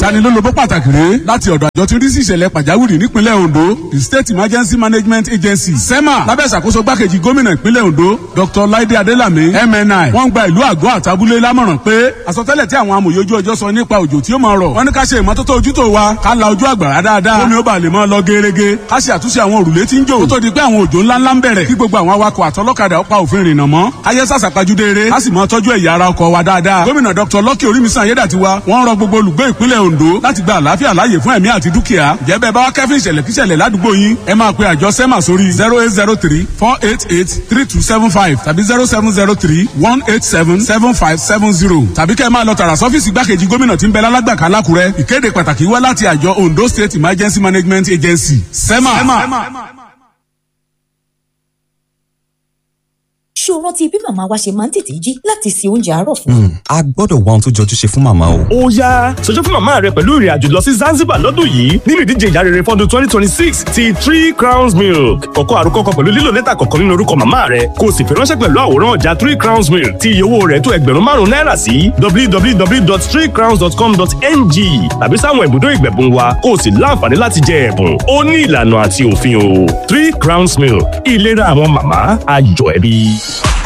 ìtanilólobó pàtàkì rèé láti ọ̀dọ̀ àjọ tí ń rí sí ìṣẹ̀lẹ̀ pàjáwìrì nípínlẹ̀ Ondo the State Emergency Management Agency SEMA lábẹ́ ìṣàkóso gbákejì gómìnà ìpínlẹ̀ Ondo Dr. Laide Adelami MNI wọ́n gba ìlú àgọ́ àtàbúlé lámọ̀ràn pé àsọtẹ́lẹ̀ tí àwọn amòye ojú ọjọ́ sọ nípa òjò tí ó máa rọ̀ wọ́n ní ká ṣe ìmọ́tótó ojútó wa ká la ojú àgbàrá dáadáa omi ó bá lè máa lọ gerege ká ṣe àtúnṣe àwọn òrùlé tí ń jò kó tó di pé àwọn òjò ńláńlá ń bẹ̀rẹ̀ kí gbogbo àwọn awakọ̀ àtọlọ́kadà ó pa òfin rìnnà mọ́ káyé sàṣàpajúdé eré ká sì máa tọ́jú ẹ̀yà ara ọkọ̀ wa dáadáa gómìnà Dr. Lucky Orímisan Ayédàtiwa wọ́n rọ gbogbo olùgbé ìpínlẹ̀ Ondo láti gba àlàáfíà láàyè fún ẹ̀mí àti dúkìá jẹ́ bẹ́ẹ̀ bá wá kẹ́fín ìṣẹ̀lẹ̀ kíṣẹ̀lẹ̀ ládùúgbò yín ẹ máa pe àjọ SEMA sórí zero eight zero three four eight eight three two seven five tàbí zero seven zero three one eight seven seven five seven zero tàbí kẹ́ ẹ máa lọ tààrà sọ́fíìsì igbákejì gómìnà tí ń bẹ lálágbàká lákùrẹ́ ìkéde pàtàkì wá láti àjọ Ondo State Emergency Management Agency SEMA. SEMA. ṣé o rántí bí màmá wa ṣe máa ń tètè jí láti se oúnjẹ àárọ̀ fún wa. a gbọ́dọ̀ wá ohun tó jọjú ṣe fún màmá o. ó yá ṣojú fún màmá rẹ pẹ̀lú ìrìn àjò lọ sí Zanzibar lọ́dún yìí nínú ìdíje ìyá rere fọ́dún twenty twenty six ti three crowns milk kọ́kọ́ àròkọ kan pẹ̀lú lílo lẹ́tà kọ̀ọ̀kan nínú orúkọ màmá rẹ kó o sì fi ránṣẹ́ pẹ̀lú àwòrán ọjà three crowns milk tí iye owó rẹ̀ tó ẹgbẹ̀rún márùn-ún náírà sí www.threecrowns.com.ng tàbí sáwọn ibùdó ìgbẹ̀bùn wa kó o sì láǹfààní láti jẹ ẹ̀bùn ó ní ìlànà àti òfin o three crowns milk ìlera àwọn màmá ayọ̀ ẹbí.